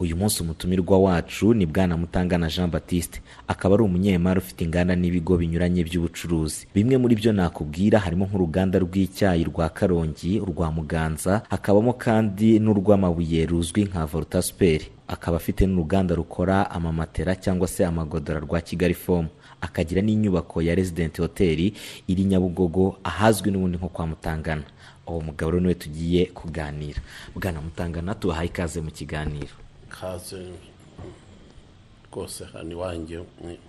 uyu munsi umutumirwa wacu ni bwana mutangana jean batiste akaba ari umunyemari ufite inganda n'ibigo binyuranye by'ubucuruzi bimwe muri byo nakubwira harimo nk'uruganda rw'icyayi rwa karongi urwa muganza hakabamo kandi n'urw'amabuye ruzwi nka voltasiperi akaba afite n'uruganda rukora amamatera cyangwa se amagodora rwa kigali fomu akagira n'inyubako ya residenti hoteli iri nyabugogo ahazwi n'ubundi nko kwa mutangana uwo mugabo rero niwe tugiye kuganira bwana mutangana tubahaye ikaze mu kiganiro kaze rwose hano iwanjye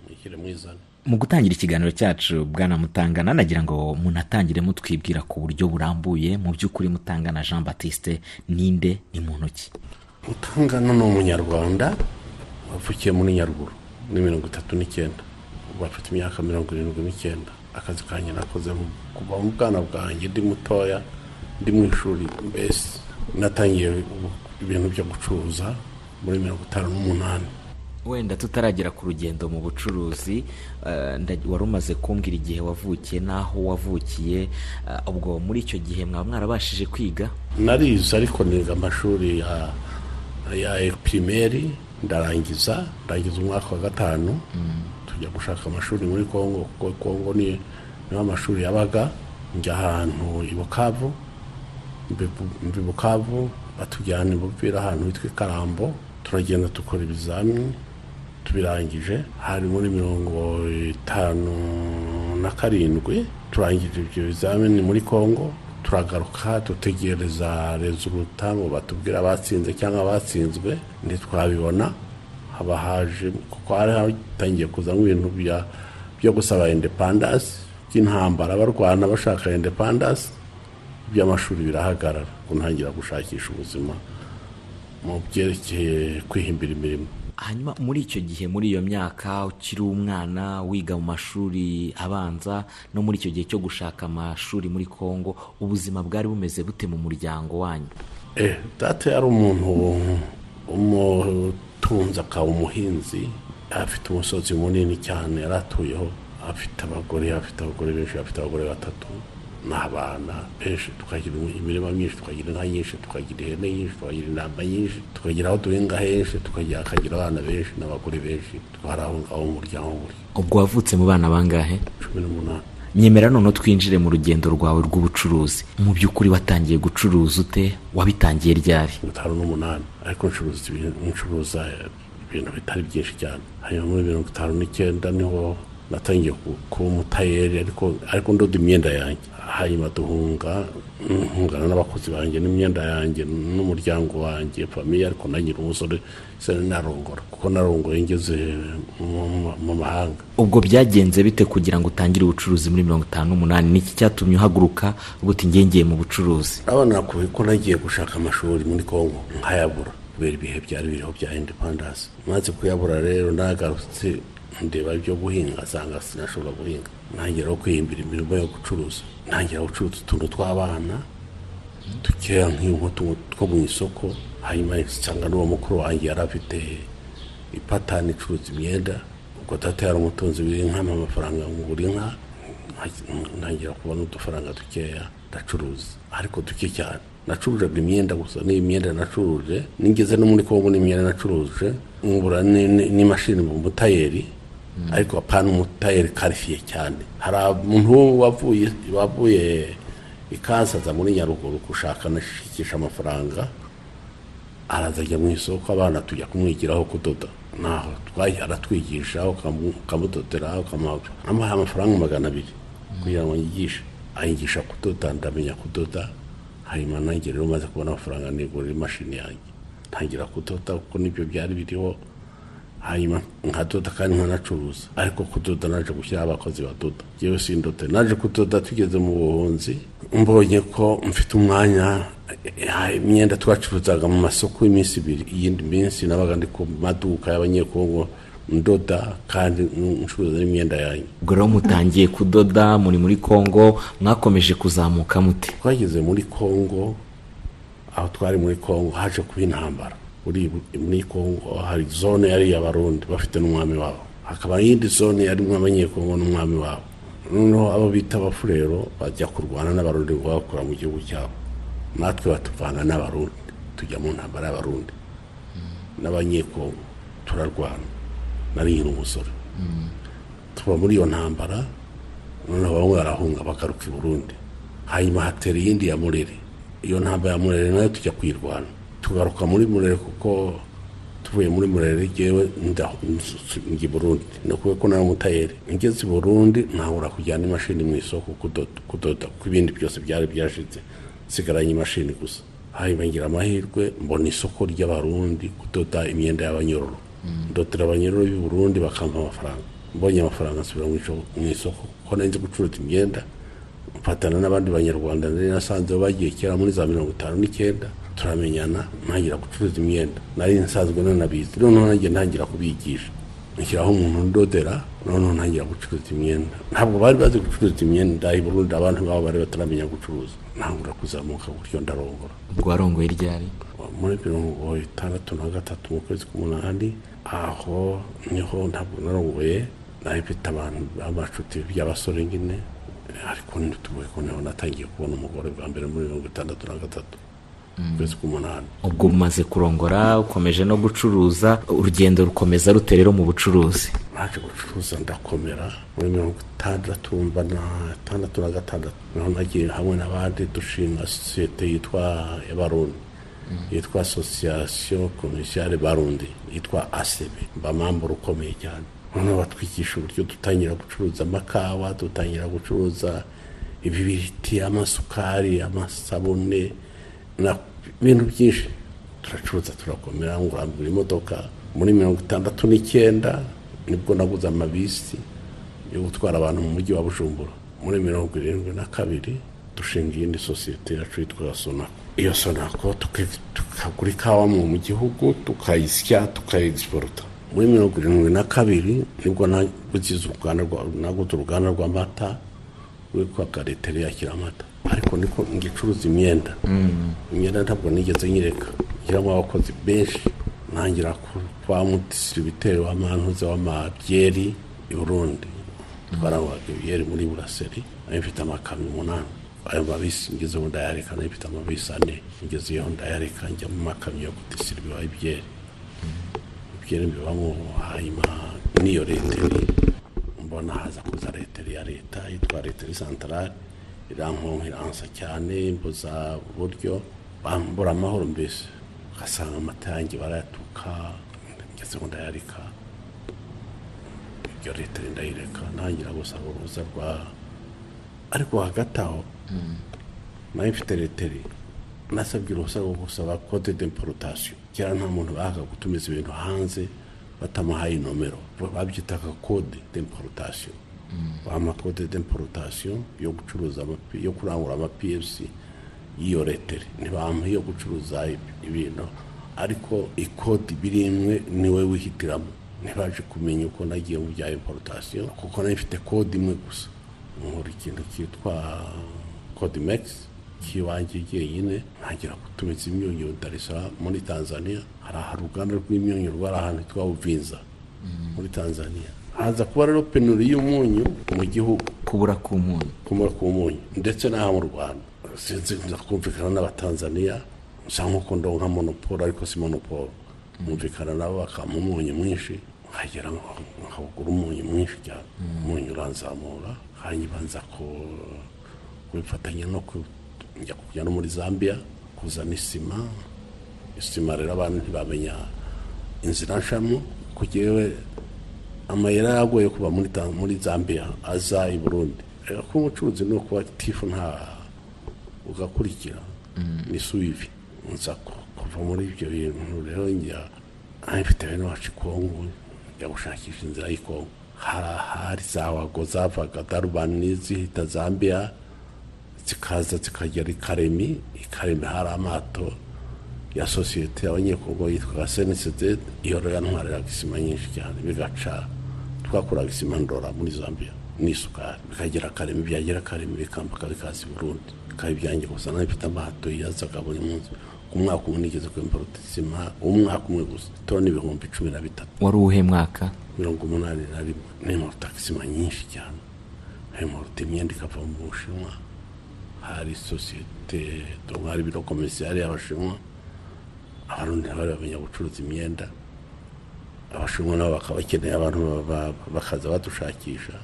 mwishyire mwizane mu gutangira ikiganiro cyacu bwana mutangana nagira ngo munatangire mutwibwira ku buryo burambuye mu by'ukuri mutangana jean batiste ninde ni muntu ki mutangana ni umunyarwanda wavukiye muri nyaruguru ni mirongo itatu n'icyenda ubu afite imyaka mirongo irindwi n'icyenda akazi kanjye nakoze kuva mu bwana bwanjye ndi mutoya ndi mu ishuri mbese natangiye ibintu byo gucuruza muri mirongo itanu n'umunani wenda tutaragera ku rugendo mu bucuruzi wari umaze kumbwira igihe wavukiye n'aho wavukiye ubwo muri icyo gihe mwaba mwarabashije kwiga narize ariko niga amashuri ya pirimeri ndarangiza ndarangiza umwaka wa gatanu tujya gushaka amashuri muri congo kuko congo niyo amashuri yabaga njya ahantu i bukavu mbi bukavu batujyana imupira ahantu hitwa ikarambo turagenda dukora ibizamini tubirangije hari muri mirongo itanu na karindwi turangije ibyo bizamini muri congo turagaruka dutegereza rezuruta ngo batubwire abatsinze cyangwa abatsinzwe ntitwabibona haba haje kuko hari hatangiye kuzamo ibintu byo gusaba indepandasi by'intambara barwana bashaka indepandasi by'amashuri birahagarara kuntangira gushakisha ubuzima mu byerekeye kwihimbira imirimo hanyuma muri icyo gihe muri iyo myaka ukiri umwana wiga mu mashuri abanza no muri icyo gihe cyo gushaka amashuri muri congo ubuzima bwari bumeze bute mu muryango wanyu data yari umuntu umutunzi akaba umuhinzi afite umusozi munini cyane yari atuyeho afite abagore afite abagore benshi afite abagore batatu n'abana benshi tukagira imirima myinshi tukagira inka nyinshi tukagira ihene nyinshi tukagira intama nyinshi tukagira aho duhinga henshi tukagira akagira abana benshi n'abagore benshi twari aho ngaho mu muryango buri ubwo wavutse mu bana bangahe cumi n'umunani nyemera noneho twinjire mu rugendo rwawe rw'ubucuruzi mu by'ukuri watangiye gucuruza ute wabitangiye ryari gatanu n'umunani ariko ncuruza ibintu bitari byinshi cyane hanyuma muri mirongo itanu n'icyenda niho natangiye kuba umutayeri ariko ndoda imyenda yanjye hanyuma duhunga nkungana n'abakozi banjye n'imyenda yanjye n'umuryango wanjye famiye ariko nagira umusore narongora kuko narongoye ngeze mu mahanga ubwo byagenze bite kugira ngo utangire ubucuruzi muri mirongo itanu n'umunani niki cyatumye uhaguruka ubuti ngengeye mu bucuruzi abana nakuye ko nagiye gushaka amashuri muri congo nkayabura kubera ibihe byari biriho bya independence maze kuyabura rero nagarutse ndeba ibyo guhinga asanga sinashobora guhinga ntangira kwihimbira imirimo yo gucuruza ntangira gucuruza utuntu tw'abana dukeya nk'inkweto two mu isoko hanyuma nsanga n'uwo mukuru wanjye yari afite ipatani icuruza imyenda ubwo data yari umutunzi w'inka amafaranga ngura inka ntangira kubona udufaranga dukeya ndacuruza ariko duke cyane nacuruzaga imyenda gusa n'iyi myenda nacuruje nigeze no muri kongo n'imyenda nacuruje ngura n'imashini mu mutayeri ariko apana umutayeri karifiye cyane hari umuntu wavuye wavuye ikasaza muri nyaruguru gushaka anashikisha amafaranga araza ajya mu isoko abana tujya kumwigiraho kudoda naho aratwigisha ukamudodera ukamuha amafaranga magana abiri kugira ngo yigishe ayigisha kudoda ndamenya kudoda hanyuma nanjye rero umaze kubona amafaranga nigurira imashini yanjye ntangira kudoda kuko nibyo byari biriho hanyuma nkadoda kandi nkanacuruza ariko kudoda naje gushyiraho abakozi badoda yewe sindoda naje kudoda tugeze mu buhunzi mbonye ko mfite umwanya imyenda twacuruzaga mu masoko y'iminsi ibiri iyindi minsi nabaga ndi ku maduka y'abanyekongo ndoda kandi ncuruza n'imyenda yanjye ubwo rero mutangiye kudoda muri muri congo mwakomeje kuzamuka mute twageze muri congo aho twari muri congo haje kuba intambara muri kongo hari zone yari iy'abarundi bafite n'umwami wabo hakaba n'iyindi zone yarimo abanyekongo n'umwami wabo noneho abo bita abafurero bajya kurwana n'abarundi ngo bakora mu gihugu cyabo natwe batuvana n'abarundi tujya mu ntambara y'abarundi n'abanyekongo turarwana nari nyiri umusore tuba muri iyo ntambara noneho bamwe barahunga bagaruka i burundi hanyuma hatera iyindi ya murere iyo ntambara ya murere nayo tujya kuyirwana tugaruka muri murere kuko tuvuye muri murere ngewe nda- njya i burundi ni ukuvuga ko nari umutayeri ngeze i burundi ntahura kujyana imashini mu isoko kudoda kudoda kuko ibindi byose byari byashize nsigaranye imashini gusa hanyuma ngira amahirwe mbona isoko ry'abarundi kudoda imyenda y'abanyororo ndotera abanyororo b'i burundi bakampa amafaranga mbonye amafaranga nsubira mu ico- mu isoko kuko nari nzi gucuruza imyenda mfatana n'abandi banyarwanda nari nasanze bagiye kera muri za mirongo itanu n'icyenda turamenyana ntangira gucuruza imyenda nari nsanzwe nanabizi noneho nanjye ntangira kubigisha nshyiraho umuntu ndodera noneho ntangira gucuruza imyenda ntabwo bari bazi gucuruza imyenda i burundi abantu babo bari bataramenya gucuruza ntangura kuzamuka gutyo ndarongora ubwo warongoye ryari muri mirongo itandatu na gatatu mu kwezi k'umunani aho niho ntabwo narongoye nari mfite abantu b'amacuti by'abasore nyine ariko ntitubuye ko niho natangiye kubona umugore bwa mbere muri mirongo itandatu na gatatu mu kwezi k'umunani ubwo umaze kurongora ukomeje no gucuruza urugendo rukomeza rute rero mu bucuruzi naje gucuruza ndakomera muri mirongo itandatu mba na itandatu na gatandatu naho nagiye hamwe n'abandi dushinga sosiyete yitwa y'abarundi yitwa asosiyasiyo komisiyare barundi yitwa asebe mba mambura ukomeye cyane noneho batwigisha uburyo dutangira gucuruza amakawa dutangira gucuruza ibibiriti amasukari amasabune na ibintu byinshi turacuruza turakomera ngurambura imodoka muri mirongo itandatu n'icyenda nibwo naguze amabisi yo gutwara abantu mu mujyi wa bujumbura muri mirongo irindwi na kabiri dushinga iyindi sosiyete yacu yitwa sonako iyo sonako tuki- tukagura ikawa mu mu gihugu tukayisya tukayegisporuta muri mirongo irindwi na kabiri nibwo naguze uruganda rwa- naguze uruganda rw'amata rwitwa gareteri yakira amata ariko niko ngicuruza imyenda imyenda ntabwo nigeze nyireka ngeramo abakozi benshi ntangira kuba mudisitiribiteri w'amantuze w'amabyeri i burundi twarabaga ibyeri muri buraseri nari mfite amakamyo umunani ayo mabisi ngezeho ndayareka nari mfite amabisi ane ngezeho ndayareka njya mu makamyo yo kudisitiribiwa ibyeri ibyeri bibamo hanyuma n'iyo reteri mbona haza kuza reteri ya leta yitwa reteri santarari irankonkiransa cyane imbuza buryo bambura amahoro mbese ugasanga amata yanjye barayatuka ngezeho ndayareka ibyo leta ndayireka ntangira gusaba uruhusa rwa ariko hagati aho nayo mfite leteri nasabye uruhusa rwo gusaba kode d'importation kera nta muntu bahaga gutumiza ibintu hanze batamuhaye inomero babyitaga kode d'importation bampa kode d'importation yo gucuruza amapi yo kurangura ama PFC y'iyo leteri ntibampa iyo gucuruza ib- ibintu ariko ikode ibiri imwe niwe wihitiramo ntibaje kumenya uko nagiye mu bya importation kuko nari mfite kode imwe gusa nkora ikintu cyitwa codimex kiwanjye jyenyine ntangira gutumiza imyunyu darisara muri tanzania hari aha uruganda rw'imyunyu rwari ahantu hitwa uvinza muri tanzania haza kuba rero penuri y'umunyu mu gihugu kubura k'umunyu kumara ku munyu ndetse n'aha mu rwanda sinzi nza kumvikana n'abatanzaniya nsa nk'uko ndonka nka monopole ariko si monopole mwumvikana nabo bakampa umunyu mwinshi nkagera nka- nkawugura umunyu mwinshi cyane umunyu uranzamura hanyuma nza ku- kubifatanya no ku- njya kujya no muri zambia kuzana isima isima rero abantu ntibamenya inzira nshamo ko jyewe amayera yagoye kuva muri Ta- muri zambia aza i burundi Eh, kuba umucuruzi ni ukuba tifu nta ugakurikira ni suwivi nza ku- kuva muri ibyo bintu rero njya aho mfite bene wacu kongo njya gushakisha inzira y'ikongo hari ahari za wago zavaga darubani zihita zambia zikaza zikagera i karemi i karemi hari amato ya sosiyete y'abanyekongo yitwaga senisede iyo rero yantwariraga isima nyinshi cyane bigaca twakuraga isima ndora muri zambia n'isukari bikagera kareme byagera kareme bikambuka bikaza i burundi bikaba ibyanjye gusa nayo mfite amato yazaga buri munsi ku mwaka umwe nigeze kwimporota isima umwaka umwe gusa toni ibihumbi cumi na bitatu wari uwuhe mwaka mirongo umunani na rimwe nimporota isima nyinshi cyane nimporota imyenda ikava mu bushinwa hari sosiyete dogari biro komisiyari y'abashinwa abarundi ntibari bamenya gucuruza imyenda abashinwa nabo bakaba bakeneye abantu ba- ba- bakaza badushakisha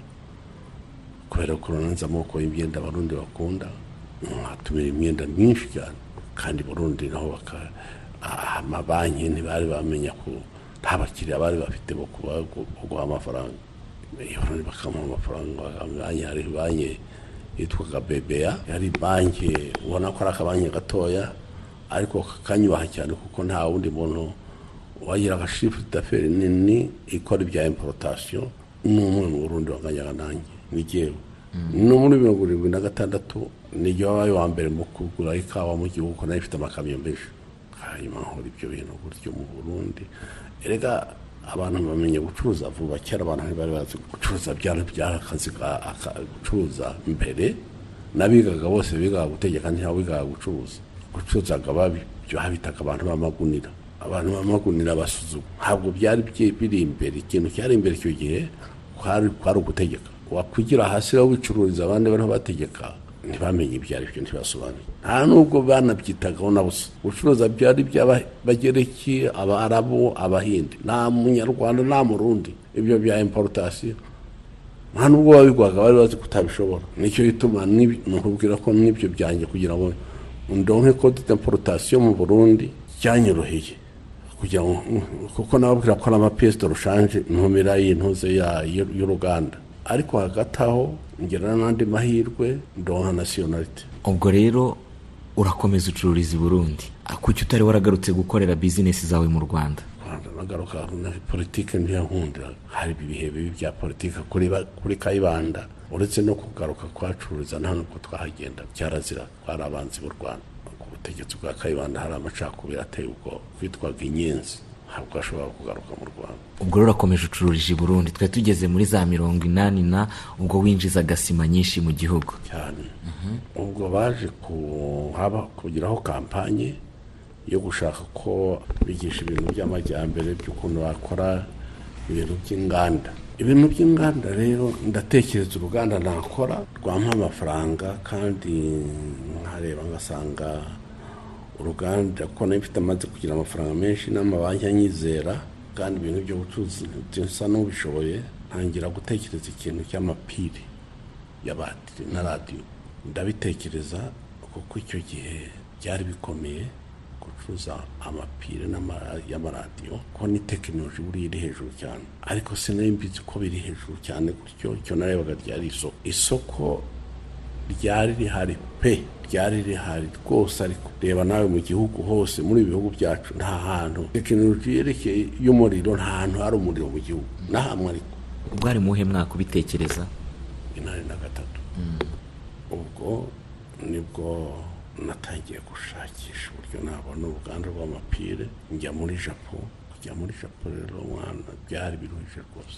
kubera ko urabona amoko y'imyenda abarundi bakunda nkatumira imyenda myinshi cyane kandi burundi naho baka ah, amabanki ntibari bamenya ko nta bakiriya bari bafite bo kuba- bo guha amafaranga iyo barundi bakamuha amafaranga amabanki hari banki yitwaga bebeya yari banki ubona ko ari akabanki gatoya ariko kakanyubaha cyane kuko nta wundi muntu wagira nka shifu daferi nini ikora ibya imporotasiyo n'umwe mu burundi wanganyaga nanjye ni jyewe no muri mirongo irindwi na gatandatu nijye wabaye wa mbere mu kugura ikawa mu gihugu nayo ifite amakamyo menshi hanyuma nkora ibyo bintu gutyo mu burundi erega abantu bamenye gucuruza vuba kera abantu ntibari bazi gucuruza byari byari akazi ka- aka- gucuruza mbere n'abigaga bose bigaga gutegeka ntihawe bigaga gucuruza gucuruzaga babi- babitaga abantu b'amagunira abantu b'amagunira basuzuma ntabwo byari byi- biri imbere ikintu cyari imbere icyo gihe kwari kwari ugutegeka wakwigira hasi rero wicururiza abandi bariho bategeka ntibamenye ibyo ari byo ntibasobanure nta nubwo banabyitagaho na busa gucuruza byari iby'abagereki abarabu abahinde nta munyarwanda nta murundi ibyo bya imporotasiyo nta nubwo babigwaga bari bazi kutabishobora nicyo gituma nib- nukubwira ko n'ibyo byanjye kugira ngo ndonke kode d'importation mu burundi byanyoroheye kugira ngo kuko nababwira ko ari amapiyesi rushanje ntumira y'intuze ya- y'u- y'uruganda ariko hagati aho ngira n'andi mahirwe ndonka nasiyonarite ubwo rero urakomeza ucururiza i burundi kuki utari waragarutse gukorera bizinesi zawe mu rwanda rwanda nagaruka na politike ntiyankundira hari ibihe bibi bya politike kuri ba- kuri kayibanda uretse no kugaruka kuhacururiza nta n'uko twahagenda byarazira twari abanzi b'u rwanda ku butegetsi bwa kayibanda hari amacakubiri ateye ubwoba witwaga inyenzi ntabwo ashobora kugaruka mu rwanda ubwo rero urakomeje ucururije i burundi twari tugeze muri za mirongo inani na ubwo winjizaga sima nyinshi mu gihugu cyane ubwo baje kuhaba kugiraho kampanye yo gushaka ko bigisha ibintu by'amajyambere by'ukuntu bakora ibintu by'inganda ibintu by'inganda rero ndatekereza uruganda nakora rwampa amafaranga kandi nkareba ngasanga uruganda ko nayo mfite amaze kugira amafaranga menshi n'amabanki anyizera kandi ibintu byo gucuruza bisa n'ubishoboye ntangira gutekereza ikintu cy'amapiri y'abatiri na radiyo ndabitekereza kuko icyo gihe byari bikomeye gucuruza amapire n'ama- y'amaradiyo ko ni tekinoloji buriya iri hejuru cyane ariko sinari mbizi ko biri hejuru cyane gutyo icyo narebaga ryari isoko isoko ryari rihari pe ryari rihari rwose ariko reba nawe mu gihugu hose muri ibi bihugu byacu nta hantu tekinoloji yerekeye y'umuriro nta hantu hari umuriro mu gihugu nahamwe ariko ubwari muhe mwaka ubitekereza inani na gatatu ubwo nibwo natangiye gushakisha uburyo nabona uruganda rw'amapire njya muri japo kujya muri japo rero mwana byari biruhije rwose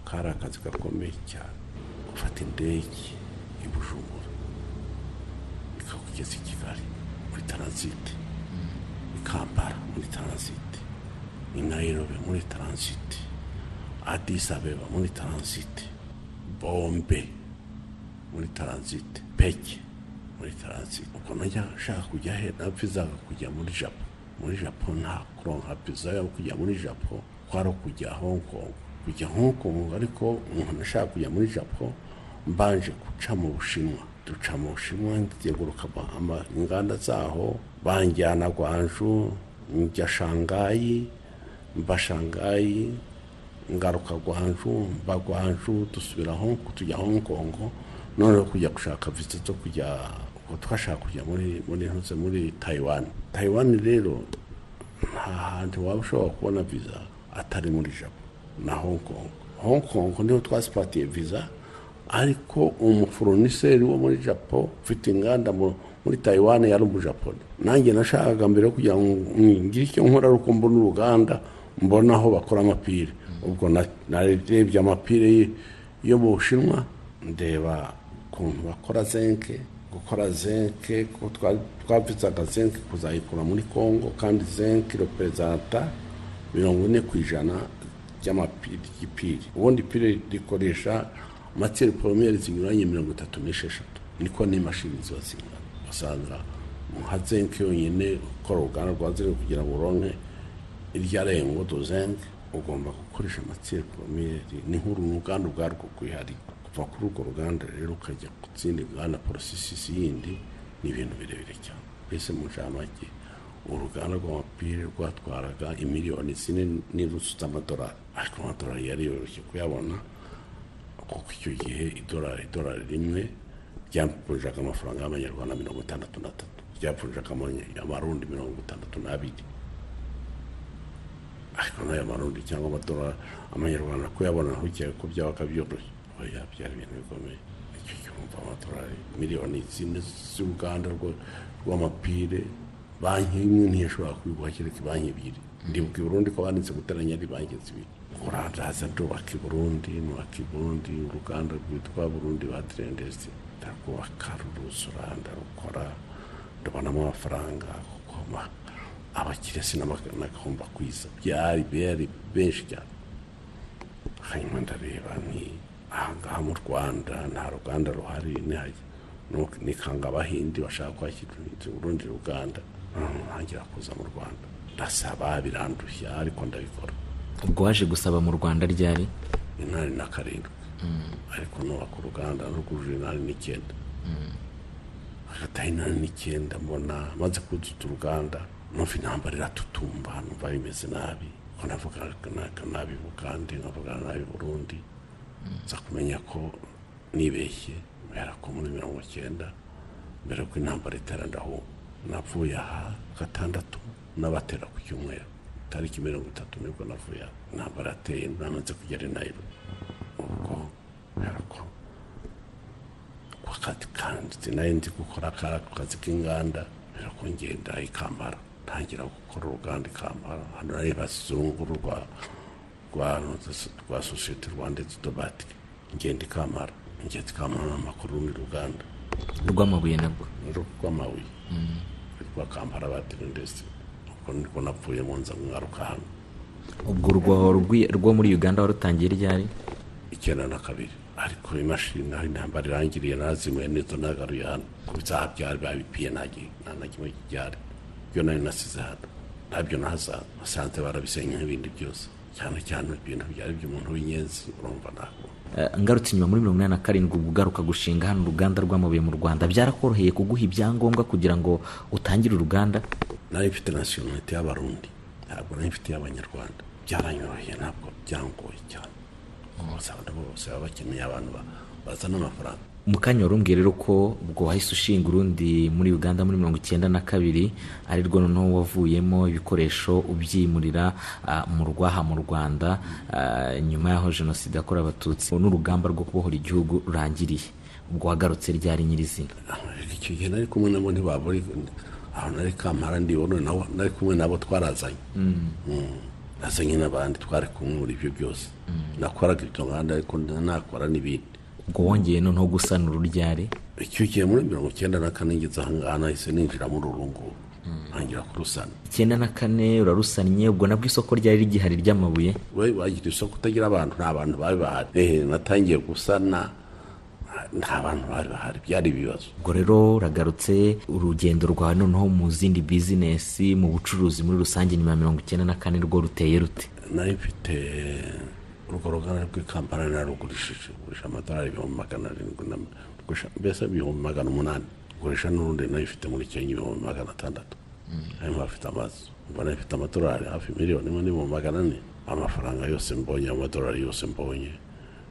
kari akazi gakomeye cyane gufata indege i bujumbura ikakugeza i kigali muri taransite i kampala muri taransite i nairobi muri taransite adis abeba muri taransite bombe muri taransite peke muri taransite ubwo najya nshaka kujya he na vizaga kujya muri japo muri japo nta kuronka viza yo kujya muri japo kwari kujya hong kong kujya hong kong ariko umuntu ashaka kujya muri japo mbanje guca mu bushinwa duca mu bushinwa nzenguruka ama- ama- inganda zaho banjyana gwanju njya shangayi mba shangayi ngaruka gwanju mba gwanju dusubira Hong- tujya hong kong noneho kujya gushaka viza zo kujya ubwo twashaka kujya muri muri ntuze muri taiwan taiwan rero nta hantu waba ushobora kubona viza atari muri japo na hong kong hong kong niho twasipatiye viza ariko umuforoniseri wo muri japo ufite inganda mu- muri taiwan yari umujaponi nanjye nashakaga mbere yo kugira ngo mm, ngire icyo nkora ari uko mbona uruganda mbona aho bakora amapire ubwo na- narebye amapire y- yo mu bushinwa ndeba ukuntu bakora zenke gukora zenke ko twa- twavizaga zenke kuzayikura muri congo kandi zenke reperezanta mirongo ine ku ijana ry'amapiri ry'ipiri ubundi ipiri rikoresha materi poromiyeri zinyuranye mirongo itatu n'esheshatu niko n'imashini ziba zingana usanga nka zinc yonyine ukora uruganda rwa zinc kugira ngo uronke irya rengo do zinc ugomba gukoresha amatire poromiyeri ni nk'uru ni uruganda ubwarwo rwihariye kuva kuri urwo ruganda rero ukajya ku zindi nganda porosesisi yindi ni ibintu birebire cyane mbese mu nshamake uruganda rw'amapire rwatwaraga imiliyoni zine n'irusutse amadolari ariko amadolari yari yoroshye kuyabona kuko icyo gihe idolari idolari rimwe ryapfunjaga amafaranga y'amanyarwanda mirongo itandatu n'atatu ryapfunjaga amarundi mirongo itandatu n'abiri ariko n'aya marundi cyangwa amadolari amanyarwanda kuyabona ntukeka ko byaba byoroshye oya byari ibintu bikomeye icyo gihe wumva amadolari miliyoni zine z'uruganda rw'amapire banki imwe ntiyashobora kubiguha kereka banki ebyiri ndibuka i burundi ko banditse guteranya ari banki zibiri urandaza ndubaka i burundi nubaka i burundi uruganda rwitwa burundi badirendesi ndarwubaka ruruzura ndarukora ndubonamo amafaranga kuko abakiriya sinagomba kwiza byari beri benshi cyane hanyuma ndareba ni ahangaha mu rwanda nta ruganda ruhari nihajya nikanga abahindi bashaka kwakira urundi ruganda ntangira kuza mu rwanda ndasaba birandushya ariko ndabikora ubwo waje gusaba mu rwanda ryari intare na karindwi ariko nubaka uruganda rwujuje intare n'icyenda hagataho intare n'icyenda mbona maze kuzuza uruganda numva intambara iratutumba numva bimeze nabi ko navuga nabi bugande nkavuga nabi burundi nza kumenya ko nibeshye mbera ko muri mirongo icyenda mbere ko intambara iterandaho navuye aha gatandatu n'abatera ku cyumweru tariki mirongo itatu nibwo navuye intambara ateye namaze kugera i nairobi ubwo mbera ko ku kazi kanditse nayo nzi gukora ku kazi k'inganda mbera ko ngenda ikambara ntangira gukora uruganda ikambara hano nari bazungu rwa rwa sosiyete rwanda dobatike ngenda ikamara ingezi kamara amakuru ni uruganda rw'amabuye nabwo rw'amabuye rwa kampara batiri ndetse ubwo niko napfuye mu nza mwaruka hano ubwo urwo rwo muri uganda warutangiye ryari icyenda na kabiri ariko imashini aho intambara irangiriye nazimuye neza nagaruye hano ku byaha byari babipiye nta na kimwe kijyari byo nari nasize hano ntabyo nahazaza nasanze barabisenya nk'ibindi byose cyane cyane ibintu byari by'umuntu w'inyenzi urumva ntabwo ngarutse inyuma muri mirongo inani na karindwi ubwo ugaruka gushinga hano uruganda rw'amabuye mu rwanda byarakoroheye kuguha ibyangombwa kugira ngo utangire uruganda nari mfite nasiyonalite y'abarundi ntabwo nari mfite iy'abanyarwanda byaranyoroheye ntabwo byangoye cyane bose abantu bose baba bakeneye abantu bazana amafaranga mu kanya warumbwiye rero ko ubwo wahise ushinga urundi muri uganda muri mirongo icyenda na kabiri ari rwo noneho wavuyemo ibikoresho ubyimurira mu rwaha mu rwanda nyuma y'aho jenoside yakorewe abatutsi n'urugamba rwo kubohora igihugu rurangiriye ubwo wagarutse ryari nyirizina icyo gihe nari kumwe nabo ntibaburi aho nari kamara ndibona nari kumwe nabo twarazanye nazanye n'abandi twari kumwe muri ibyo byose nakoraga ibyo nganda ariko nakora n'ibindi ubwo wongeye noneho gusanura ururyari icyo gihe muri mirongo icyenda na kane ngeze ahangaha nahise ninjira muri uru nguru ntangira kurusana icyenda na kane urarusannye ubwo nabwo isoko ryari rigihari ry'amabuye we wagira isoko utagira abantu nta bantu bari bahari ehe natangiye gusana nta bantu bari bahari byari ibibazo ubwo rero uragarutse urugendo rwawe noneho mu zindi bizinesi mu bucuruzi muri rusange nyuma ya mirongo icyenda na kane rwo ruteye rute nari mfite urwo ruganda rw'ikampani narugurishije gurisha amadolari ibihumbi magana arindwi na mbese ibihumbi magana umunani gurisha n'urundi nayo ifite muri kenya ibihumbi magana atandatu ayo afite amazu mbona ifite amadolari hafi miliyoni imwe n'ibihumbi magana ane amafaranga yose mbonye amadolari yose mbonye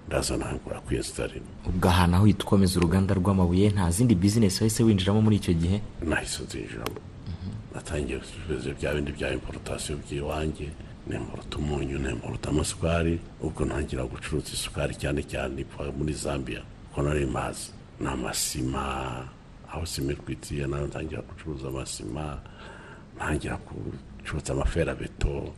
ndaza nangura kwiyesitarima ubwo ahantu aho uhita ukomeza uruganda rw'amabuye nta zindi bizinesi wahise winjiramo muri icyo gihe nahise zinjiramo natangiye gusubiza bya bindi bya imporotasiyo by'iwanjye nemburuta umunyu nemburuta amasukari ubwo ntangira gucuruza isukari cyane cyane iva muri zambia kuko nari mazi ni amasima aho sima itwitiye nayo ntangira gucuruza amasima ntangira gucuruza amaferabeto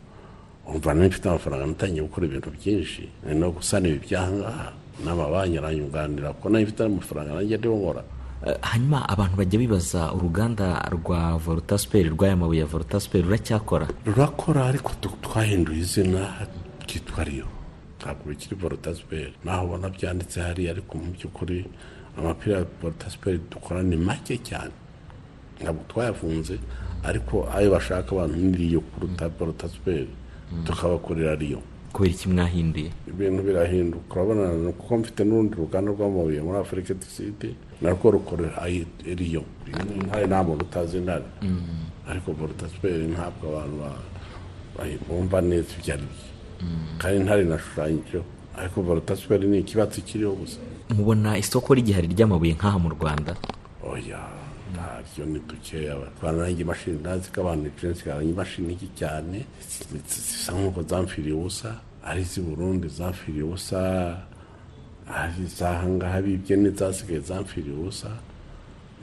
umva nari mfite amafaranga natangiye gukora ibintu byinshi nari no gusana ibi byahangaha n'amabanki aranyunganira kuko nayo mfite amafaranga nanjye ariho nkora hanyuma abantu bajya bibaza uruganda rwa vorotasiperi rw'aya mabuye ya vorotasiperi ruracyakora rurakora ariko twahinduye izina ryitwa riyo ntabwo bikiri vorotasiperi naho ubona byanditse hariya ariko mu by'ukuri amapira ya vorotasiperi dukora ni make cyane ntabwo twayafunze ariko ayo bashaka abantu ni riyo kuruta baruta siperi tukabakorera riyo kubera iki mwahinduye ibintu birahinduka urabona kuko mfite n'urundi ruganda rw'amabuye muri afurika tisite narwo rukorera ayi- riyo intare nta muntu utazi intare ariko borutasiperi ntabwo abantu ba- ba- bumva neza ibyo ari byo kandi intare inashushanyijeho ariko borutasiperi ni ikibatsi kiriho gusa mubona isoko ry'igihari ry'amabuye nk'aha mu rwanda oya ntaryo ni dukeya batwara nanjye imashini ntazi ko abantu ijensi karanye imashini iki cyane zi- zi- zisa nk'uko zamfiriye ubusa ari iz'i burundi zamfiriye ubusa ari izahangaha bibye n'izasigaye zamfiriye ubusa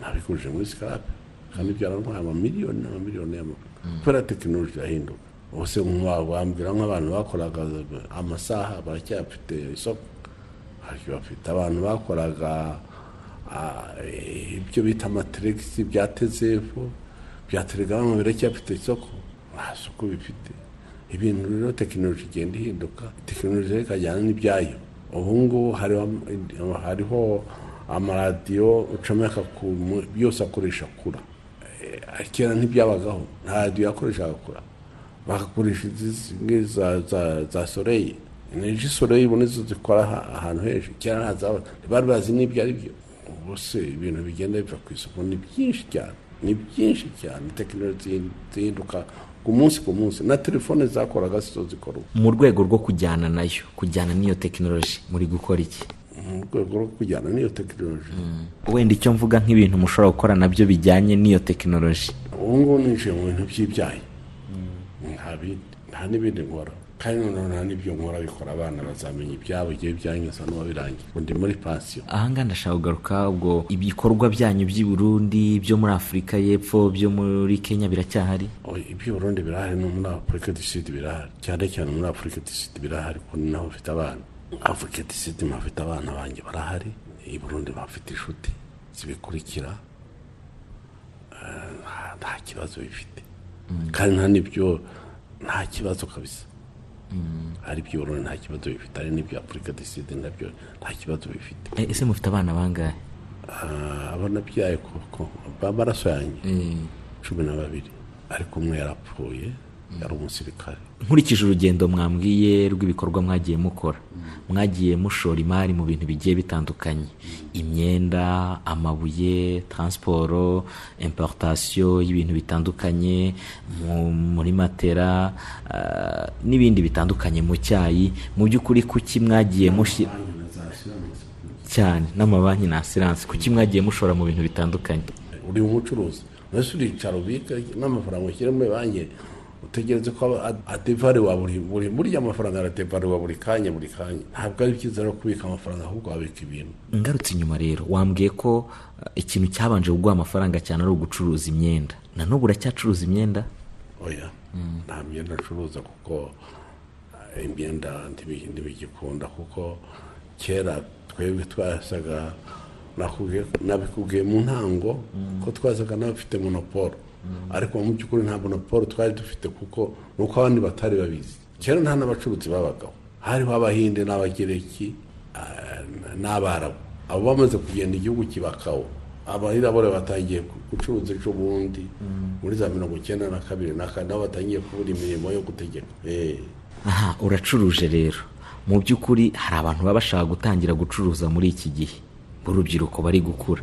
nabikuje muri sikarape kandi byaramuhaye amamiliyoni n'amamiliyoni y'amafaranga kubera tekinoloji irahinduka ubuse wambwira nk'abantu bakoraga amasaha baracyafite isoko haryo bafite abantu bakoraga ah, eh, ibyo bita amateregisi bya tezefu bya telegrama biracyafite isoko nta soko bifite ibintu rero tekinoloji igenda ihinduka tekinoloji rero ikajyana n'ibyayo ubu ngubu hariho am- hariho amaradiyo ucomeka ku mu- yose akoresha kura Eh, kera ntibyabagaho nta radiyo yakoreshaga kura bagakoresha izi zimwe za, za, za soleil energy soleil ubu nizo zikora aha- ahantu hejuru kera ntazabona ntibari bazi n'ibyo ari byo ubu se ibintu bigenda biva ku isoko ni byinshi cyane ni byinshi cyane tekinoloji zihinduka ku munsi ku munsi na telefone zakoraga sizo zikora ubu mu rwego rwo kujyana nayo kujyana n'iyo tekinoloji muri gukora iki mu rwego rwo kujyana n'iyo tekinoloji wenda icyo mvuga nk'ibintu mushobora gukora nabyo bijyanye n'iyo tekinoloji ubu ngubu ninjiye mu bintu by'ibyayi nta bindi nta n'ibindi nkora kandi noneho nta n'ibyo nkora bikora abana bazamenya ibyabo igihe byanyuze n'uwabirangiye ubu ndi muri pansiyo ahangaha ndashaka kugaruka ubwo ibikorwa byanyu by'i Burundi byo muri afurika y'epfo byo muri kenya biracyahari Oya, iby'i burundi birahari no muri afurika du sud birahari cyane cyane muri afurika du sud birahari kuko ni naho mfite abana afurika du sud mpafite abana banjye barahari i burundi bafite inshuti zibikurikira Eh, nta- nta kibazo bifite kandi nta n'ibyo nta kibazo kabisa hari iby'i burundi nta kibazo bifite hari n'ibyo afurika du sud nabyo nta kibazo bifite E, ese mufite abana bangahe Ah, abo nabyaye koko b'amaraso yanjye cumi na babiri ariko umwe yarapfuye yari umusirikare nkurikije urugendo mwambwiye rw'ibikorwa mwagiye mukora mwagiye mushora imari mu bintu bigiye bitandukanye imyenda amabuye taransiporo importation y'ibintu bitandukanye mu- muri matera ah, n'ibindi bitandukanye mu cyayi mu by'ukuri kuki mwagiye mushyira cyane n'amabanki na asiranse kuki mwagiye mushora mu bintu bitandukanye uri umucuruzi mbese uricara ubika n'amafaranga ushyira muri banki utegereze ko aba- adevare wa buri buri burya amafaranga aradevare wa buri kanya buri kanya ntabwo ari byiza rero kubika amafaranga ahubwo wabika ibintu ngarutse inyuma rero wambwiye ko eh, ikintu cyabanje kuguha amafaranga cyane ari ugucuruza imyenda na n'ubu uracyacuruza imyenda oya nta myenda acuruza kuko eh, imyenda ntibi- ntibigikunda kuko kera twebwe twasaga nakubwiye- nabikubwiye mu ntango ko twasaga n'abafite monoporo ariko mu by'ukuri nta monoporo twari dufite kuko ni uko abandi batari babizi kera nta n'abacuruzi babagaho hariho abahinde n'abagereki ah, n'abarabu abo bamaze kugenda igihugu kibakaho abahirabure batangiye gu- gucuruza ejo bundi muri za mirongo icyenda na kabiri na kane aho batangiye kubura imirimo yo gutegeka Eh, aha uracuruje rero mu by'ukuri hari abantu baba bashaka gutangira gucuruza muri iki gihe b'urubyiruko bari gukura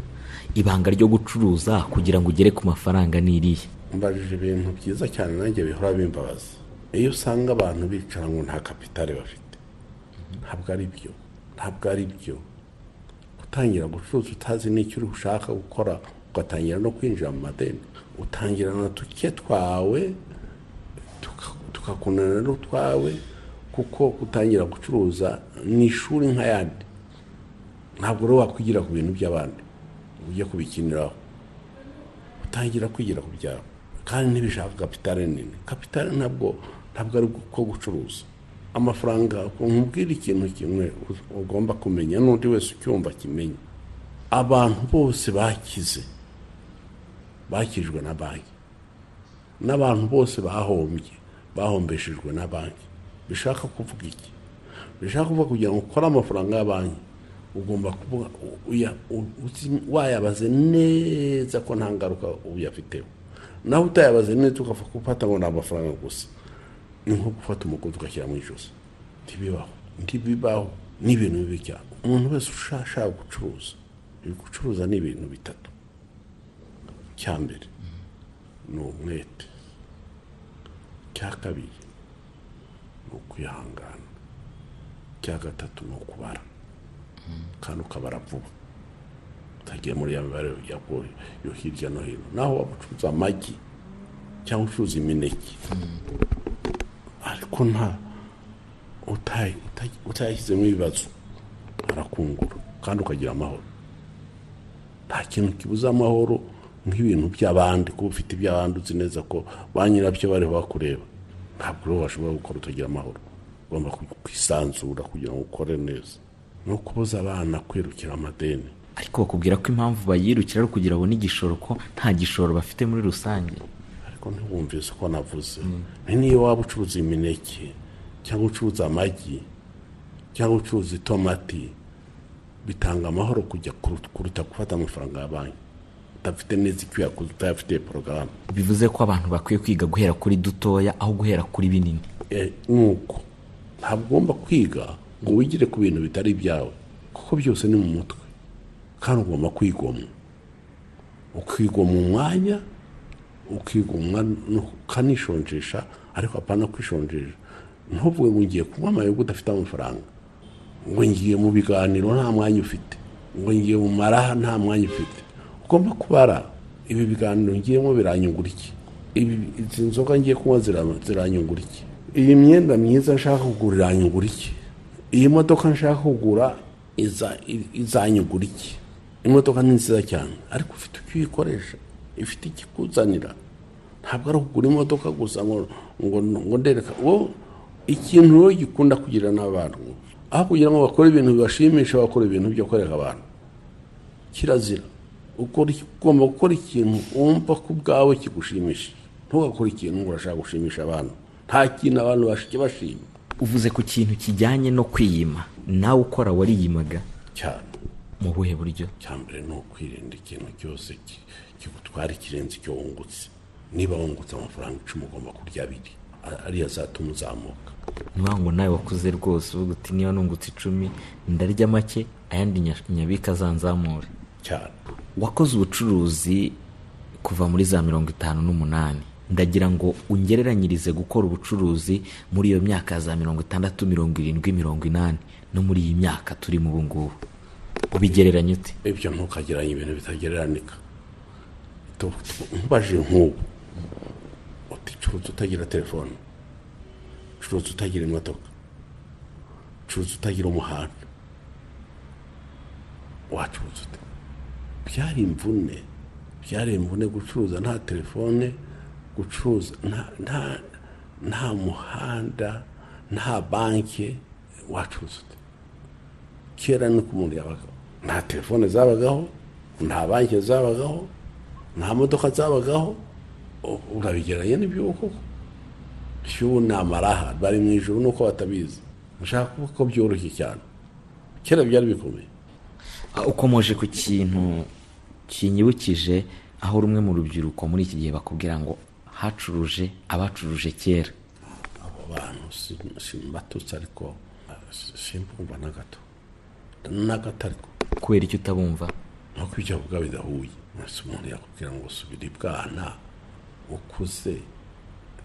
ibanga ryo gucuruza kugira ngo ugere ku mafaranga ni irihe mbajije ibintu byiza cyane nanjye bihora bimbabaza iyo usanga abantu bicara ngo nta kapitale bafite ntabwo ari byo ntabwo ari byo gutangira gucuruza utazi n'icyo uri ushaka gukora ugatangira no kwinjira mu madeni utangirana duke twawe tuka- tukakunana n'utwawe kuko gutangira gucuruza ni ishuri nk'ayandi ntabwo rero wakwigira ku bintu by'abandi ngo ujye kubikiniraho utangira kwigira ku byawe kandi ntibishaka kapitale nini kapitale ntabwo ntabwo ari ko gucuruza amafaranga nkubwira ikintu kimwe u- ugomba kumenya n'undi wese ucyumva kimenya abantu bose bakize bakijwe na banki n'abantu bose bahombye bahombeshejwe na banki bishaka kuvuga iki bishaka kuvuga kugira ngo ukore amafaranga ya banki ugomba kuvuga uya- u- uzi- wayabaze neza ko nta ngaruka uyafiteho naho utayabaze neza ugapfa gufata ngo ni amafaranga gusa ni nko gufata umugozi ugashyira mu ijosi ntibibaho ntibibaho ni ibintu bibi cyane umuntu wese ushaka gucuruza gucuruza ni ibintu bitatu cya mbere ni umwete cya kabiri ni ukwihangana cya gatatu ni ukubara kandi ukabara vuba utagiye muri ya mibare yaguye yo hirya no hino naho waba ucuruza amagi cyangwa ucuruza imineke ariko nta utayi- utayi- utayashyizemo ibibazo arakungura kandi ukagira amahoro nta kintu kibuza amahoro nk'ibintu by'abandi kuba ufite iby'abandi uzi neza ko ba nyirabyo bariho bakureba ntabwo rero washobora gukora utagira amahoro ugomba ku- kwisanzura kugira ngo ukore neza no kubuza abana kwirukira amadeni ariko bakubwira ko impamvu bayirukira ari ukugira babone igishoro ko nta gishoro bafite muri rusange ariko ntiwumvise uko navuze ni niyo waba ucuruza imineke cyangwa ucuruza amagi cyangwa ucuruza itomati bitanga amahoro kujya kuru- kuruta gufata amafaranga ya banki udafite neza icyo uyakoze utayafitiye porogaramu bivuze ko abantu bakwiye kwiga guhera kuri dutoya aho guhera kuri binini Eh, nuko ntabwo ugomba kwiga ngo wigire ku bintu bitari ibyawe kuko byose ni mu mutwe kandi ugomba kwigomwa ukigomwa umwanya ukigomwa no- ukanishonjesha ariko apana kwishonjesha ntuvuge ngo ngiye kunywa amayoga udafite amafaranga ngo ngiye mu biganiro nta mwanya ufite ngo ngiye mu maraha nta mwanya ufite ugomba kubara ibi biganiro ngiyemo biranyungura iki ibi izi nzoga ngiye kunywa zira- ziranyungura iki iyi myenda myiza nshaka kugura iranyungura iki iyi modoka nshaka kugura iza- i- izanyungura iki imodoka ni nziza cyane ariko ufite icyo uyikoresha ifite ikikuzanira ntabwo ari ukugura imodoka gusa ngo ngo ngo ndereka wowe ikintu wowe gikunda kugira n'abantu aho kugira ngo bakore ibintu bibashimisha bakora ibintu byo kwereka abantu kirazira ukora iki- ugomba gukora ikintu wumva ko ubwawe kigushimishije ntugakore ikintu ngo urashaka gushimisha abantu nta kintu abantu bashike bashima uvuze ku kintu kijyanye no kwiyima nawe ukora wariyimaga cyane mu buhe buryo cyambere ni ukwirinda ikintu cyose ki- kigutwara ikirenze icyo wungutse niba wungutse amafaranga icumi ugomba kurya abiri a- ariyo azatuma uzamuka niba ngo nawe wakuze rwose uvuga uti niba nungutse icumi ndarya make ayandi nya- nyabika azanzamure cyane wakoze ubucuruzi kuva muri za mirongo itanu n'umunani ndagira ngo ungereranyirize gukora ubucuruzi muri iyo myaka ya za mirongo itandatu mirongo irindwi mirongo inani no muri iyi myaka turimo ubu ngubu ubigereranya ute ibyo ntukageranye ibintu bitagereranika Tu- tu- umbaje nk'ubu uti curuza utagira telefone curuza utagira imodoka curuza utagira umuhanda wacuruza ute byari imvune byari imvune gucuruza nta telefone gucuruza nta- nta nta muhanda nta banki wacuruza ute kera ni ko umuntu yabagaho nta telefone zabagaho nta banki zabagaho nta modoka zabagaho U- urabigeranye n'iby'ubu koko iby'ubu ni amaraha bari mu ijoro nuko batabizi nshaka kuvuga ko byoroshye cyane kera byari bikomeye Ah, ukomoje ku kintu kinyibukije aho rumwe mu rubyiruko muri iki gihe bakubwira ngo hacuruje abacuruje kera abo bantu si- simbatutse ariko ah, si- simbumva na gato na gato ariko kubera icyo utabumva nuko ibyo avuga bidahuye mwese umuntu yakubwira ngo subira ibwana ukuze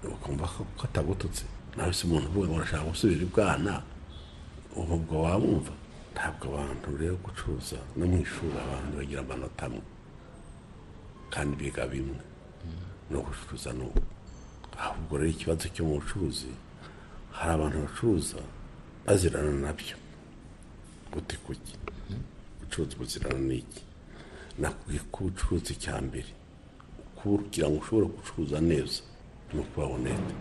ukumva ko ko atagututse nawe se umuntu uvuga ngo urashaka gusubira ibwana ubu ubwo wabumva ntabwo abantu rero gucuruza no mu ishuri abantu bagira amanota amwe kandi biga bimwe no gucuruza ni uko ahubwo rero ikibazo cyo mu bucuruzi hari abantu bacuruza bazirana nabyo gute kuki gucuruza ubuzirano ni iki nakubwiye ko ubucuruzi cya mbere kugira ngo ushobore gucuruza neza ni ukuba honete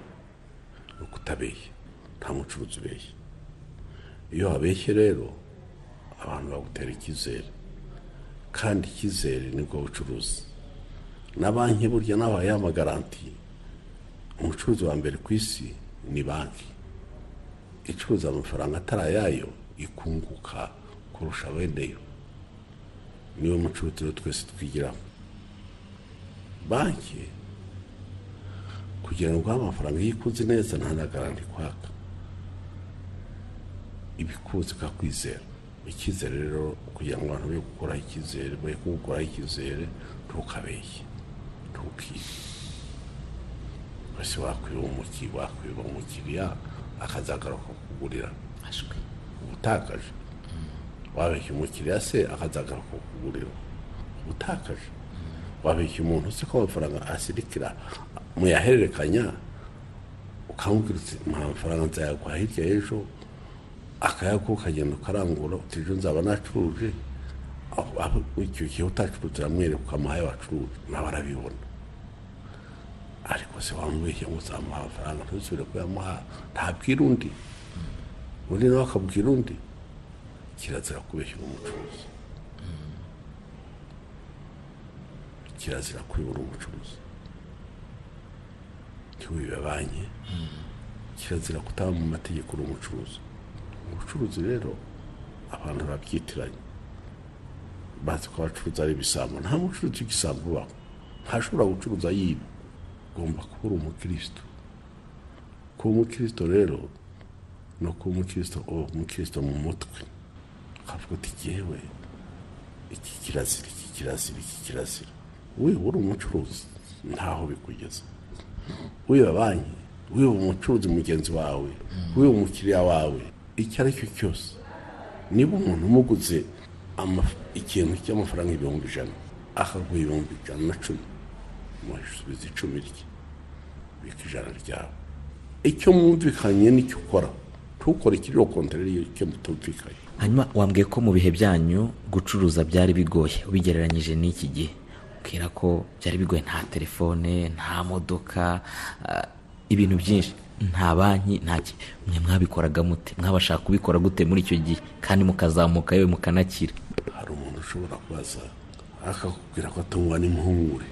ni uko utabeshya nta mucuruzi ubeshya iyo wabeshye rero abantu bagutera icyizere kandi icyizere nibwo bucuruzi na banki burya nabaye amagarantiye umucuruzi wa mbere ku isi ni banki icuruza amafaranga atari ayayo ikunguka kurusha abeneyo niwe mucurutiro twese twigiraho banki kugira ngo uhe amafaranga iyo ikunze neza nta na garanti kwaka iba ikunze ikakwizera icyizere rero kugira ngo abantu be gukoraho icyizere be kugukoraho icyizere ntukabeshye ntukibe bose wakwiba umuki wakwiba umukiriya akazagaruka kugurira ashwe ubutakaje wabeshya umukiriya se akazagaruka kugurira ubutakaje wabeshya umuntu uzi ko amafaranga asirikira muyahererekanya ukamubwira uti nta mafaranga nzayaguha hirya y'ejo akayaguha ukagenda ukarangura utije nzaba nacuruje aho- aho icyo gihe utacuruje uramwereka ukamuha ayo wacuruje nawe arabibona ariko se wamubeshya ngo uzamuha amafaranga ntuzubire kuyamuha ntabwira undi undi nawe akabwira undi kirazira kubeshyura umucuruzi kirazira kwibura umucuruzi ntiwibe banki kirazira kutaba mu mategeko uri umucuruzi ubucuruzi rero abantu barabyitiranye bazi ko abacuruzi ari ibisambo nta mucuruzi w'igisambo ubaho ntashobora gucuruza yiba ugomba kuba uri umukristo kuba umukristo rero ni ukuba umukristo uba umukristo mu mutwe akavuga ati jyewe iki kirazira iki kirazira iki kirazira we uri umucuruzi ntaho bikugeza wiba banki wiba umucuruzi mugenzi wawe wiba umukiriya wawe icyo ari cyo cyose niba umuntu umuguze amaf- ikintu cy'amafaranga ibihumbi ijana akaguha ibihumbi ijana na cumi musubiza icumi rye bika ijana ryawe icyo mwumvikanye n'icyo ukora ntukore ikiriho kontorere y'icyo mutumvikanye hanyuma wambwiye ko mu bihe byanyu gucuruza byari bigoye ubigereranyije n'iki gihe ubwira ko byari bigoye nta telefone nta modoka ah, ibintu byinshi nta banki nta ki mwe mwabikoraga mute mwabashaka kubikora gute muri icyo gihe kandi mukazamuka yewe mukanakira hari umuntu ushobora kubaza akakubwira ko atungwa n'impungure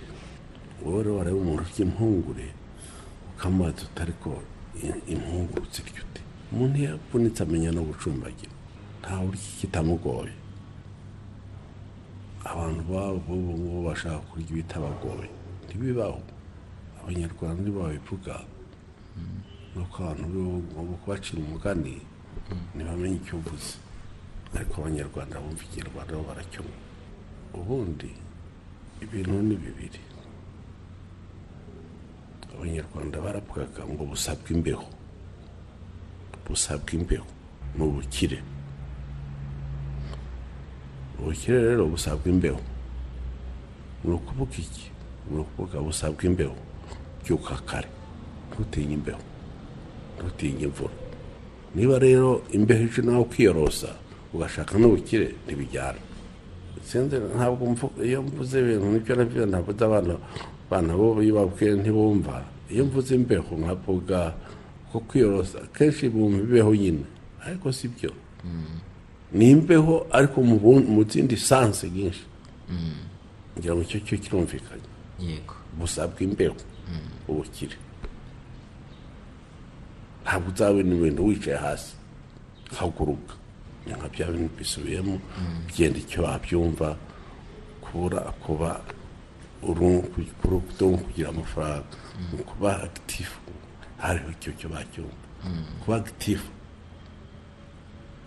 wowe rero wareba umuntu urya impungure ukamubaza uti ariko i- impungure uzirya ute umuntu iyo avunitse amenya no gucumbagira ntawe urya kitamugoye abantu babo b'ubu ngubu bashaka kurya ibitabagoye ntibibaho abanyarwanda nibo babivuga nuko abantu b'ubu ngubu kubacira umugani ntibamenye icyo uvuze ariko abanyarwanda bumva ikinyarwanda bo baracyumva ubundi ibintu ni bibiri abanyarwanda baravugaga ngo busabwe imbeho busabwe imbeho ni ubukire ubukire rero busabwa imbeho ni ukuvuga iki ni ukuvuga busabwa imbeho byuka kare ntutinye imbeho ntutinye imvura niba rero imbeho ije nawe ukiyorosa ugashaka n'ubukire ntibijyana sinzi ntabwo mvu- iyo mvuze ibintu nibyo nabyo ntabwo nzi abana abana bo iyo babwiye ntibumva iyo mvuze imbeho nkavuga ko kwiyorosa kenshi bumva imbeho nyine ariko si byo ni imbeho ariko mu bun- mu zindi sanse nyinshi ngira ngo icyo cyo kirumvikanye yego busabwa imbeho ubukire ntabwo uzabona ibintu wicaye hasi haguruka ni nka bya bintu bisubiyemo byenda icyo wabyumva kubura kuba urungu kugira amafaranga Mu kuba agitifu hariho icyo cyo bacyumva kuba agitifu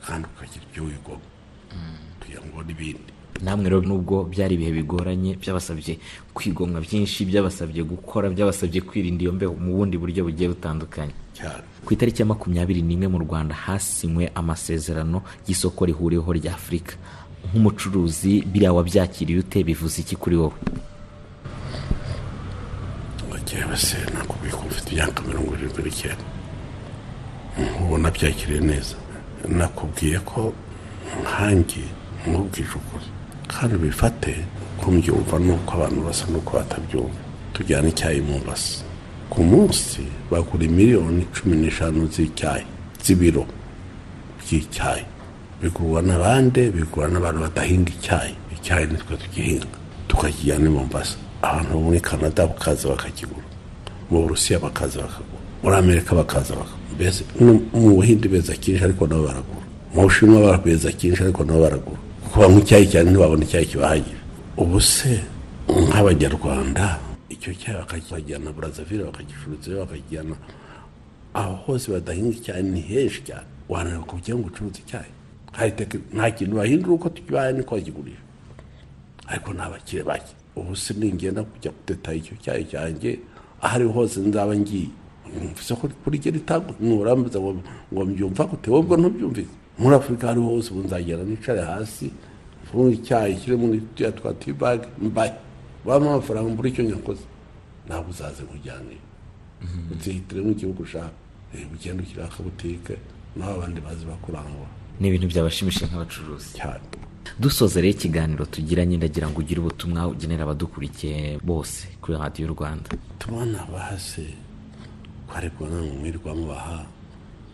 kandi ukagira ibyo wigoma kugira ngo ubone ibindi namwe rero nubwo byari ibihe bigoranye byabasabye kwigomwa byinshi byabasabye gukora byabasabye kwirinda iyo mbeho mu bundi buryo bugiye butandukanye cyane ku itariki ya makumyabiri n'imwe mu rwanda hasinywe amasezerano y'isoko rihuriweho rya afurika nk'umucuruzi biriya wabyakiriye ute bivuze iki kuri wowe bakeba se nakubwiye ko mfite imyaka mirongo irindwi n'icyenda ubona byakiriye neza nakubwiye ko nkange nkubwije ukuri kandi bifate kumbyumva nuko abantu basa nuko batabyumva tujyana icyayi mu mbasi ku munsi bagura miliyoni cumi n'eshanu z'icyayi z'ibiro by'icyayi bigurwa n'abandi bigurwa n'abantu badahinga icyayi icyayi nitwe tugihinga tukakijyana i mombasa abantu bo muri canada bakaza bakakigura mu burusiya bakaza bakagura muri amerika bakaza bakagura mbese no mu buhindi beza cyinshi ariko nabo baragura mu bushinwa barakweza cyinshi ariko nabo baragura kuko banywa icyayi cyane ntibabona icyayi kibahagije ubu se nk'abanyarwanda icyo cyayi bakakijyana burazavire bakagicururizayo bakakijyana aho hose badahinga icyayi ni henshi cyane wananira kujya ngo ucuruze icyayi hightech nta kintu bahindura uko tukibaye niko bakigurisha ariko ni abakire bake ubu se ningenda kujya guteta icyo cyayi cyanjye aho ariho hose nzaba ngiye mvuze ko kuri ryo ritangwa nurambuza ngo ngo mbyumva gute wowe ntubyumvise muri afurika aho ariho hose ubu nzagera nicare hasi mfunge icyayi kiri muri turiya twa tibage mbaye wampa amafaranga mbura icyo nyakoze ntabwo uzaze nkujyanire uzihitiremo igihugu ushaka reba ugenda ushyiraho akabutike naho abandi bazi bakurangura ni ibintu byabashimishije nk'abacuruzi cyane dusoza rero ikiganiro tugiranye ndagira ngo ugire ubutumwa ugenera abadukurikiye bose kuri radiyo rwanda tubona bahase ko ariko nta mwirwa mubaha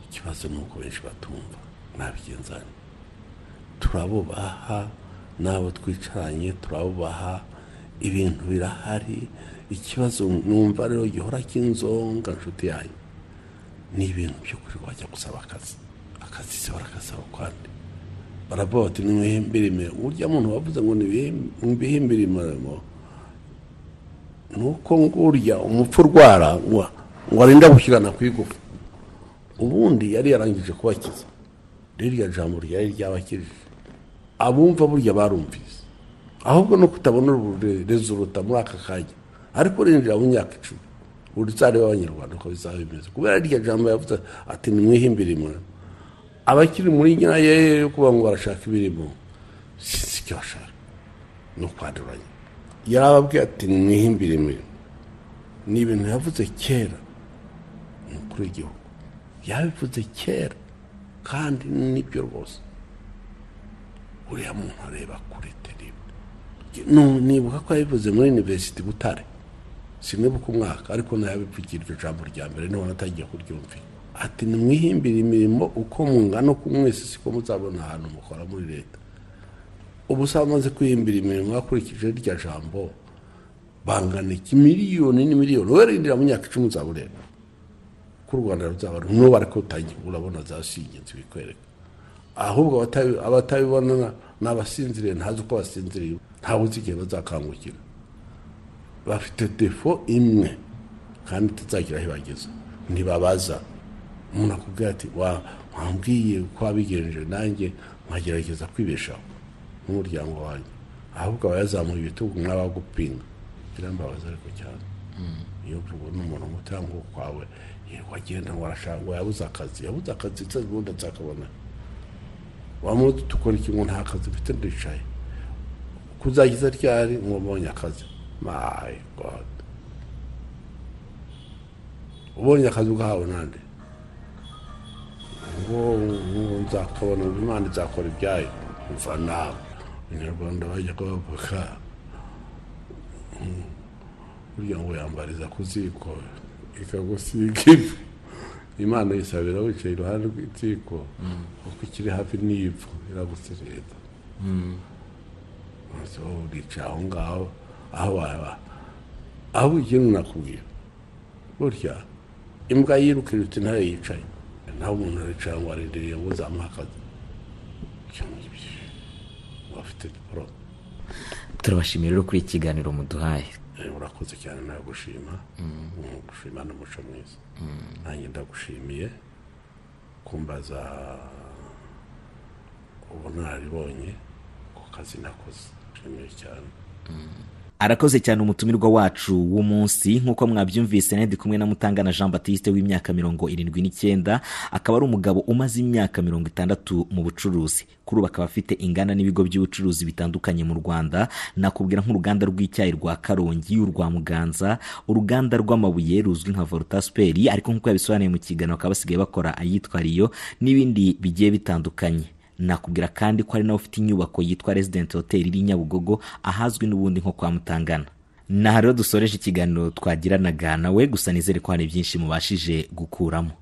ikibazo ni uko benshi batumva nabigenzane turabubaha n'abo twicaranye turabubaha ibintu birahari ikibazo numva rero gihora cy'inzonga nshuti yanyu ni ibintu by'ukuri wajya gusaba akazi akazi se barakasaba ukwande baravuga bati nimwihimbire imirimo burya muntu wavuze ngo nibihimbire imirimo ni uko ngurya umupfu urwara ngo ngo arinde gushyirana ku igufa ubundi yari yarangije kubakiza ririya jambo ryari ryabakirije abumva burya barumvise ahubwo no kutabona rezuruta muri aka kanya ariko urinjira mu myaka icumi urusare w'abanyarwanda uko bizaba bimeze kubera ririya jambo yavuze ati nimwihimbire imirimo abakiri muri nyayo yo kuba ngo barashaka ibirimo sinzi icyo bashaka ni ukwanduranya yarababwiye ati nimwihimbire imirimo ni ibintu yavuze kera ni ukuri igihugu yabivuze kera kandi nibyo rwose uriya muntu areba kuri teribu nibuka ko yabivuze muri iniverisiti butare sinibuka umwaka ariko nayabivugira iryo jambo rya mbere niho natagiye kuryumvira ati nimwihimbire imirimo uko mungana uko mwese siko muzabona ahantu mukora muri leta ubu se amaze kwihimbira imirimo hakurikije rya jambo bangana iki miliyoni n'imiliyoni wowe rindira mu myaka icumi uzaba ureba ko u rwanda ruzaba n'ubu ariko utangiye urabona za sigenzi bikwereka ahubwo abatabi- abatabibona na- ni abasinziriye ntazi uko basinziriye ntawe uzi igihe bazakangukira bafite defo imwe kandi itazagira aho ibageza ntibabaza umuntu akubwira ati wa wambwiye ko wabigenje nanjye nkagerageza kwibeshaho n'umuryango wanjye ahubwo aba yazamuye ibitugu n'abagupinga birambabaza ariko cyane iyo mvugo n'umuntu umutango kwawe yego agenda ngo arashaka ngo yabuze akazi yabuze akazi se ubundi nzakabona wamuzi tukora iki ngo nta kazi mfite ndicaye kuzagiza ryari ngo mbonye akazi my god ubonye akazi ugahawe nande ngo ngo nzakabona ngo imana izakora ibyayo mva nawe abanyarwanda bajya kubavuka burya ngo yambariza ku ziko ikagusiga ivu imana yisabira wicaye iruhande rw'ikiko kuko ikiri hafi n'ivu iragusereza maze wowe uricaye aho ngaho aho waba aho ikintu nakubwira burya imbwa yiruka iruta intare yicaye naho umuntu aricara ngo arindiriye ngo uzamuhe akazi ibyo ngibyo ngo afite diporome turabashimira rero kuri iki kiganiro muduhaye Eh, urakoze cyane nagushima gushima n'umuco mwiza nanjye ndagushimiye kumbaza ubunararibonye ku kazi nakoze nshimiye cyane arakoze cyane umutumirwa wacu w'umunsi nk'uko mwabyumvise nari ndi kumwe na mutangana jean batiste w'imyaka mirongo irindwi n'icyenda akaba ari umugabo umaze imyaka mirongo itandatu mu bucuruzi kuri ubu akaba afite inganda n'ibigo by'ubucuruzi bitandukanye mu rwanda nakubwira nk'uruganda rw'icyayi rwa karongi urwa muganza uruganda rw'amabuye ruzwi nka voltasiperi ariko nk'uko yabisobanuye mu kiganiro bakaba basigaye bakora ayitwa riyo n'ibindi bigiye bitandukanye nakubwira kandi ko hari nawe ufite inyubako yitwa resident hotel iri nyabugogo ahazwi n'ubundi nko kwa mutangana naha rero dusoreje ikiganiro twagiranaga nawe gusa nizere ko hari byinshi mubashije gukuramo